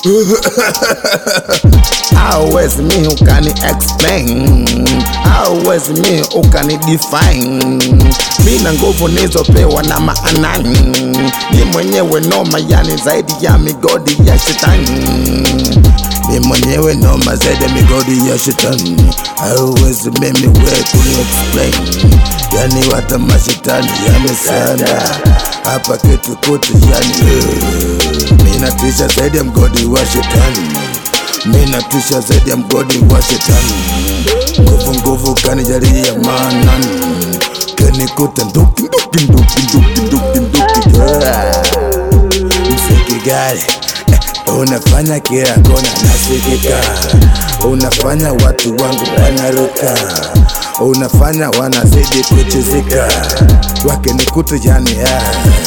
hauwezi mi ukani explain hauwezi mi ukani define mi na nguvu nizopewa na maanani ni mwenyewe noma yani zaidi ya migodi ya shetani mi mwenyewe noma zaidi ya migodi ya shetani hauwezi mimi we kuni explain yani wata mashetani yamesanda hapa kitu kutu yani eh, mi natisha zaidi ya mgodi wa shetani mi natisha zaidi ya mgodi wa shetani nguvu nguvu kanijalia manani kanikuta nduki nduki nduki nduki nduki nduki yeah. msiki gari eh, unafanya kila kona nasikika unafanya watu wangu wanaruka unafanya wanazidi kuchizika wakinikuta yani yeah.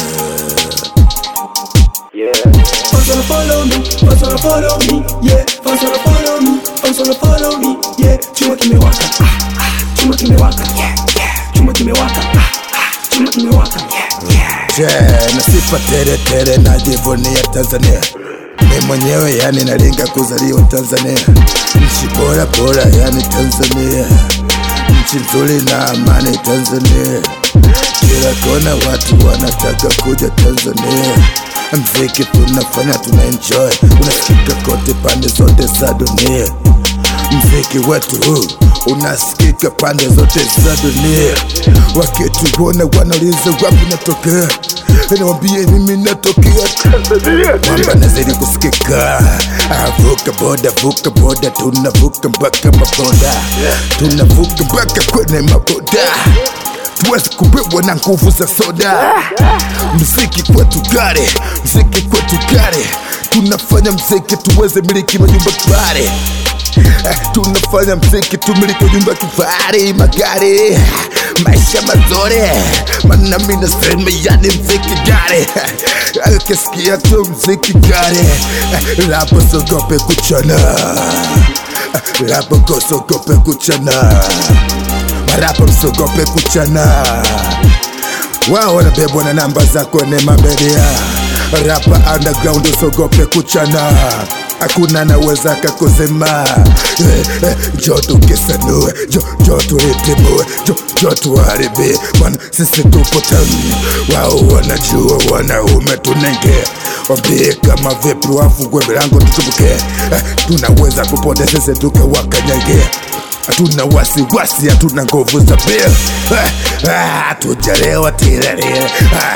Fans wanna follow me, fans wanna follow me, yeah. Fans wanna follow me, fans wanna follow me, yeah. Chuma kimewaka, ah, ah. chuma kimewaka, yeah, yeah. Chuma kimewaka, ah, ah. chuma kimewaka, yeah, yeah. Je, na sifa tere tere najivunia Tanzania mi mwenyewe yani nalinga kuzaliwa Tanzania nchi bora bora yani Tanzania nchi nzuri na amani Tanzania kila kona watu wanataka kuja Tanzania mziki tunafanya tuna enjoy unasikika kote pande zote za dunia mziki wetu huu unasikika pande zote za dunia wakituona wanauliza wapi natokea niwambie mimi natokea Tanzania kwamba nazidi kusikika Ah, vuka boda vuka boda tunavuka mpaka maboda tunavuka mpaka kwenye maboda tuwezi kubebwa na nguvu za soda mziki kwetu gare mziki kwetu gare tunafanya mziki tuweze miliki majumba kifahari Eh, tunafanya mziki tumiliki nyumba kifahari magari maisha mazuri mana mi nasema yani mziki gari akisikia tu mziki gari Eh, lapo sogope kuchana Eh, lapo kosogope kuchana marapa msogope kuchana wao wanabebwa na namba za kwenye mabedia rapa underground usogope kuchana hakuna naweza kakusema eh, eh, jo tukisanue jo, jo tulitimue jo, jo tuharibie bwana sisi tupo tani wao wanajua wanaume tunenge wambie kama vipi wafungue milango tutumbuke eh, tunaweza kupote sisi tukawakanyage hatuna wasiwasi, hatuna nguvu za pia, hatujalewa tirarira,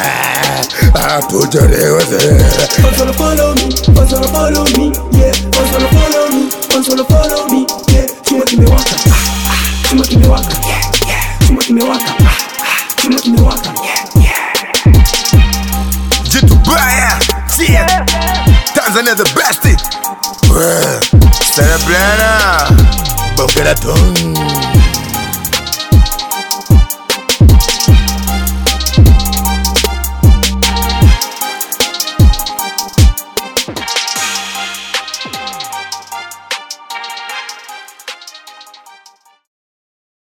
hatujalewa Fans wanna follow me, fans wanna follow me, yeah. Fans wanna follow me, fans wanna follow me, yeah. Chuma kimewaka, ah, ah. chuma kimewaka, yeah, yeah. Chuma kimewaka, ah, ah. chuma kimewaka, yeah, yeah. jitu baya yeah. Tanzania the best Cerebrana Bongera Tung